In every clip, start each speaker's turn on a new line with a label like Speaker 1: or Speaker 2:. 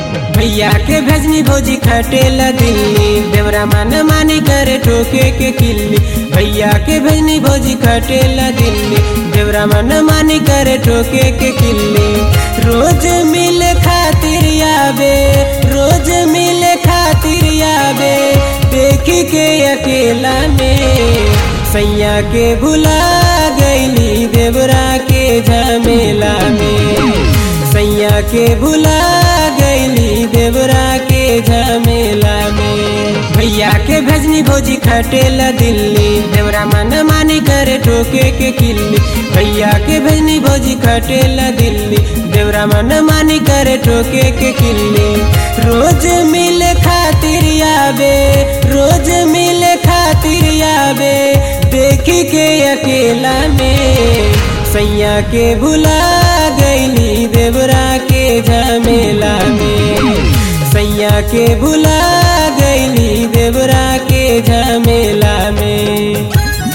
Speaker 1: भैया के भेजनी भौजी खटेला दिल्ली देवरा मन मानी करे ठोके के किल्ली भैया के भेजनी भौजी खटेला दिल्ली देवरा मन मानी करे ठोके के किल्ली रोज मिल खातिर आबे रोज मिल खातिर आबे देखी के अकेला में सैया के भुला गईली देवरा के झमेला में सैया के भुला गईली देवरा के झमेला में भैया के भेजनी भौजी खटेला दिल्ली देवरा मन मानी करे ठोके के किल्ली भैया के भेजनी भौजी खटेला दिल्ली देवरा मन मानी करे ठोके के किल्ली रोज मिल खातिर आबे रोज मिल खातिर आबे देखी के अकेला में सैया के भुला गईली देवरा के झमेला में सैया के भुला गईली देवरा के झमेला में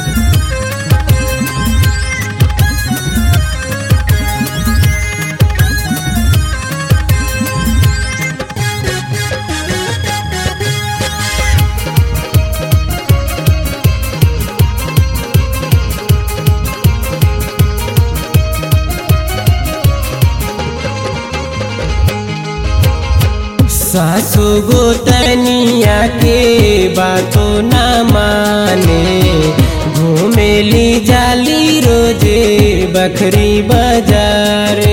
Speaker 1: सासु गोतनिया के बातों न माने घूमेली जाली रोजे बखरी बाजारे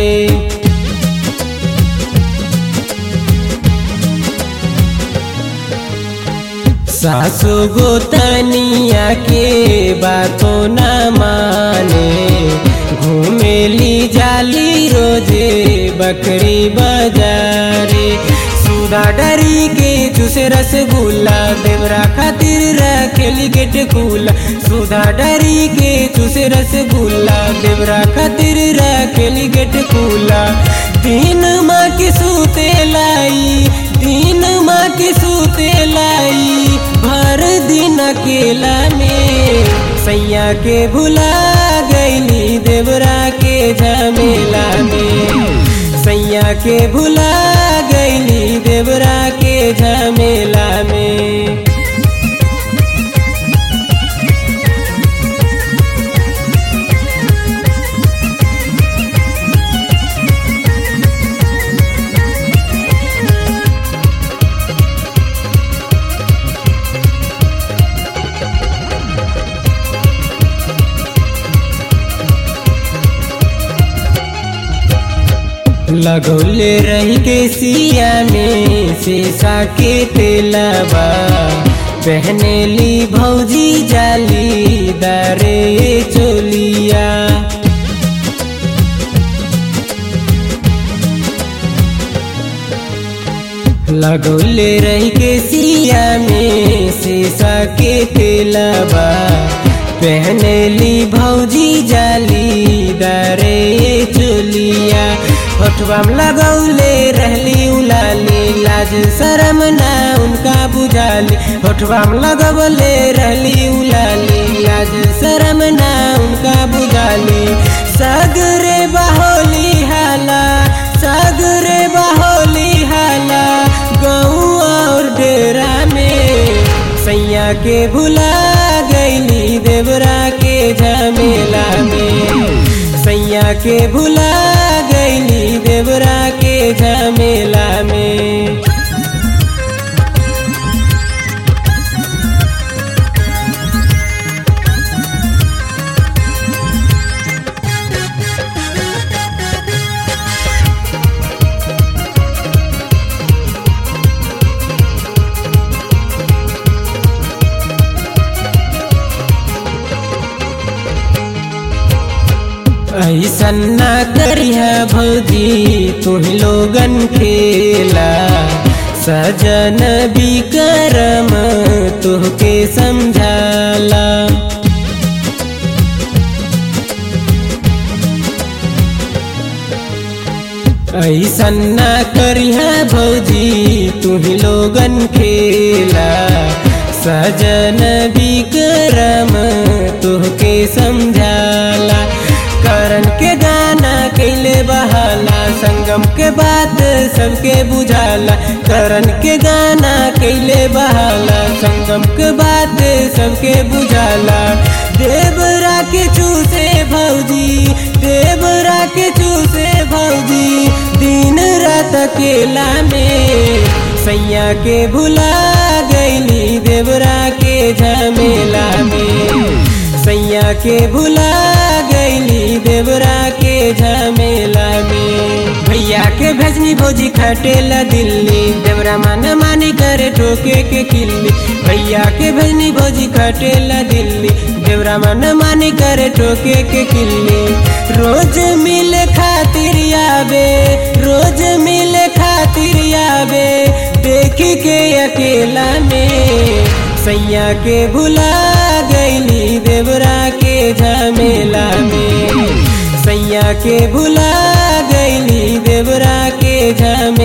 Speaker 1: सासु गोतनिया के बातों न माने घूमेली जाली रोजे बकरी बाजारे सुधा डरी के चूसे रसगुल्ला देवरा खातिर रखेली गेट खुला सुधा डरी के चूसे रसगुल्ला देवरा खातिर रखेली गेट खुला तीन माँ की सूते लाई तीन माँ की सूते लाई भर दिन अकेला में सैया के भुला गईली देवरा के झमेला में सैया के भुला गईली देवरा के झमेला में लगौले रही के सिया में शीशा के तेलबा पहने ली भौजी जाली दारे चोलिया लगौले रही के सिया में शीशा के तेलबा पहने ली भौजी जाली दारे चोलिया होठवा में लगौले रहली उलाली लाज शरम ना उनका बुझाली होठवा में लगौले रहली उलाली लाज शरम ना उनका बुझाली सगरे बहोली हाला सगरे बहोली हाला गऊ और डेरा में सैया के भुला गईली देवरा के झमेला में सैया के भुला गईली देवरा के झमेला में ऐसन ना करिह भौजी तुम लोगन खेला सजन विक्रम तुहके समझाला ऐसन ना करिह भौजी तुम लोगन खेला सजन विक्रम तुहके समझाला करन के गाना के कैले बहाला संगम के बात सबके बुझाला करण के गाना कैले बहाला संगम के बात सबके बुझाला देवरा के चूसे भौजी देवरा के चूसे भौजी दिन रात अकेला में सैया के भुला गईली देवरा के झमेला में सैया के भुला गईली देवरा के झमेला में भैया के भेजनी भोजी खटेला दिल्ली देवरा मन मानी करे ठोके के किल्ली भैया के भेजनी भोजी खटेला दिल्ली देवरा मन मानी करे ठोके के किल्ली रोज मिले खातिर आवे रोज मिले खातिर आवे देखी के अकेला में सैया के भुला गईली देवरा के झमेला में सैया के भुला गईली देवरा के झमेला